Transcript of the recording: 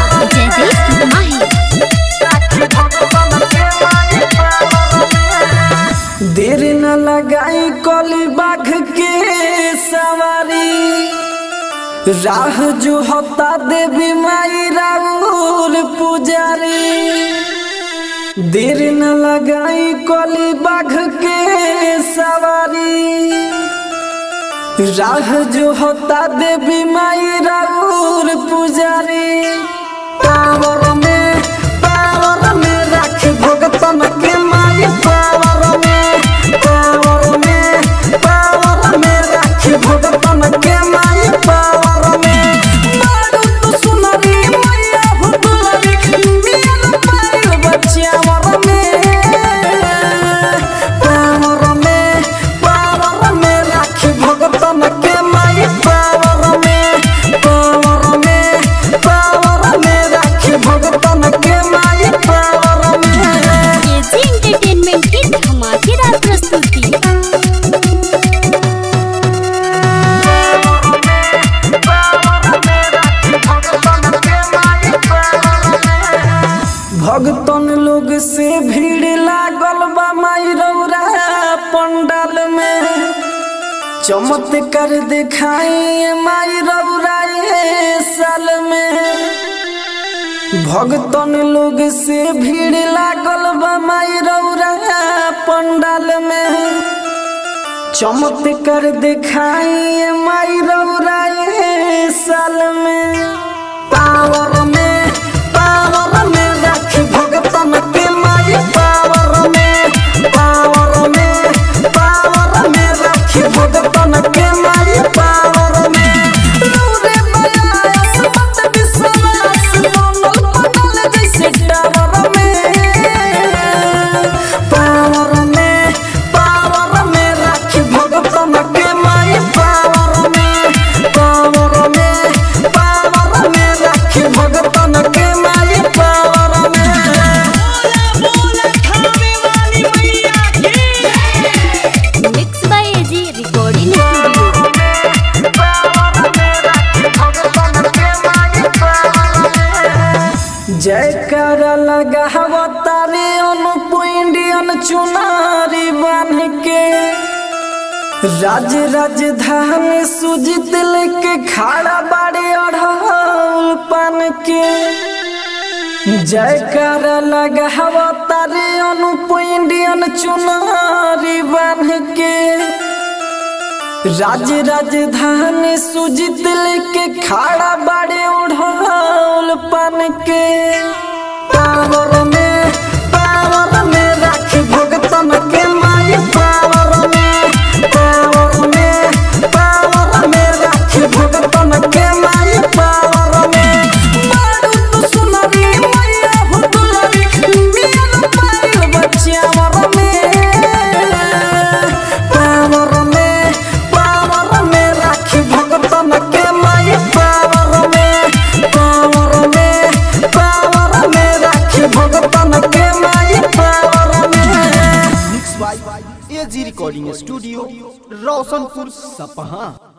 जयदीप माही देर न लगाई कली बाघ के सवारी राह जो होता देवी माई राउर पुजारी देर न लगाई कली बाघ के सवारी राह जो होता देवी माई राउर पुजारी पावर में पावर में रख भगतन के माई पावर में पावर में पावर में रख भगतन के माई पावर में बारू तू सुनरी मैया हो दुलरी मिल पाइल बच्चावर में पावर में पावर में रख भगतन के माई पावर में पावर में पावर में रख भगतन के माई पावर में केजी एंटरटेनमेंट की धमाकेदार प्रस्तुति भगतन लोग से भीड़ लागल बा माई रौरा पंडाल में चमत्कार दिखाई माई रौरा ये साल में भगतन लोग से भीड़ लागल बा माई रौरा पंडाल में चमत्कार दिखाई माई रौरा ये साल में पावर में पावर में रख भगतन के माई पावर में पावर में पावर में रख भगतन के माई पावर में रौरे बयास मत विश्वास बनल बनल जैसे टावर में पावर में पावर में रख भगतन के माई पावर में पावर में पावर में रख भगतन के माई पावर में mix by AG recording studio जयकार लगावतारे अनुप इंडियन चुनारी बन के राज राजधानी सुजित लेके खाड़ा बाड़े अढ़ौल पान के जयकार लगावतारे अनुप इंडियन चुनारी बन के राज राजधानी सुजित लेके खाड़ा बाड़े उड़ौल पान के पावर में पावर में रख भगतन के माई पावर में पावर में पावर में रख भगतन के माई पावर में बारू तू सुनरी मैया हो दुलरी मिल पाइल बच्चावर में पावर में पावर में रख भगतन के माई पावर में पावर में पावर में रख भगतन के माई पावर में mix by AG recording studio Roshanpur सपहा